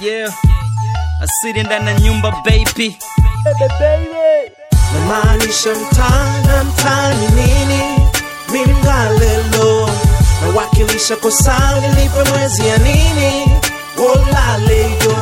yeah. Asili ndani ya nyumba baby. namaanisha mtaa na mtaani nini mimi mgalelo nawakilisha kosa nilipe mwezi ya nini wolaleyo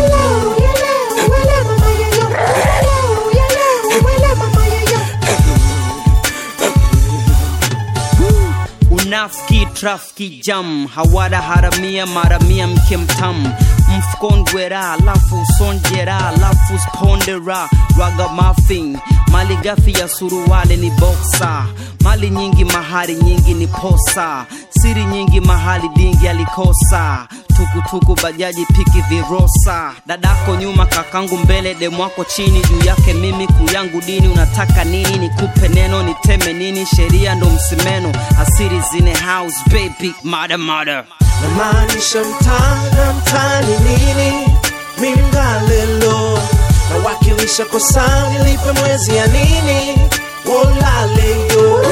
Unafiki, trafiki, jam hawada haramia maramia mke mtamu mfukongwera alafu sonjera alafu spondera raga muffin mali gafi ya suruwale ni boksa mali nyingi mahari nyingi ni posa siri nyingi mahali dingi alikosa tukutuku bajaji piki virosa dadako nyuma kakangu mbele demwako chini juu yake mimi kuyangu dini unataka nini nikupe neno niteme nini sheria ndo msimeno asiri zine house baby mada mada namaanisha mtaa na mtaani nini mimi mgalelo nawakilisha kosa nilipe mwezi ya nini wolaleyo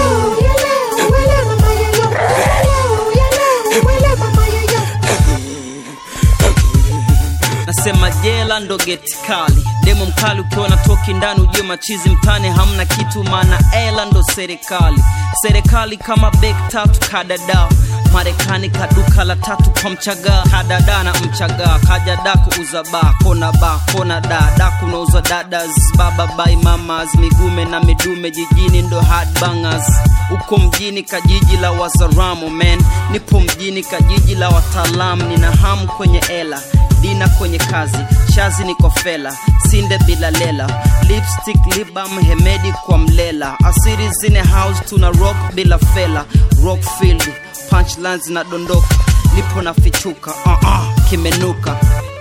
nasema jela ndo geti kali demo mkali ukiona toki ndani ujue machizi mtani hamna kitu maana ela ndo serikali serikali kama bek tatu kadada marekani kaduka la tatu kwa mchaga kadada na mchaga kajada kuuza ba kona ba kona da da kunauza dadas baba bai mamas migume na midume jijini ndo hard bangers uko mjini kajiji la wazaramo man nipo mjini kajiji la wataalam nina hamu kwenye ela dina kwenye kazi shazi niko fela sinde bila lela lipstick libam hemedi kwa mlela asiri zine house tuna rock bila fela rockfield punchlines na dondoka nipo na fichuka uh -uh, kimenuka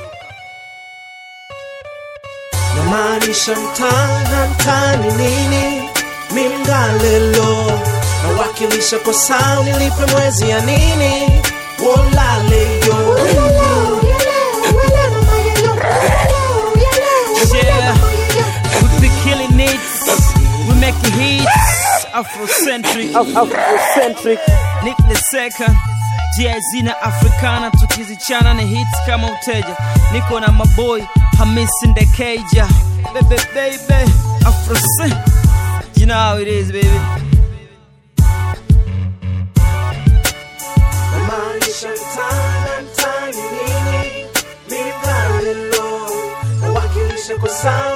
namaanisha mtaa na mtaani nini mimi mgalelo nawakilisha kosa nilipe mwezi ya nini wolaleyo Yeah. We be killing it, we making hits, Afrocentric, Afrocentric. Nick the second, GIZ na Africana, tukizichana ni hits kama uteja. Niko na maboy Hamisi Ndekeja, baby baby, Afrocent. You know how it is, baby. namaanisha mtaa na mtaani nini mimi mgalelo nawakilisha kosa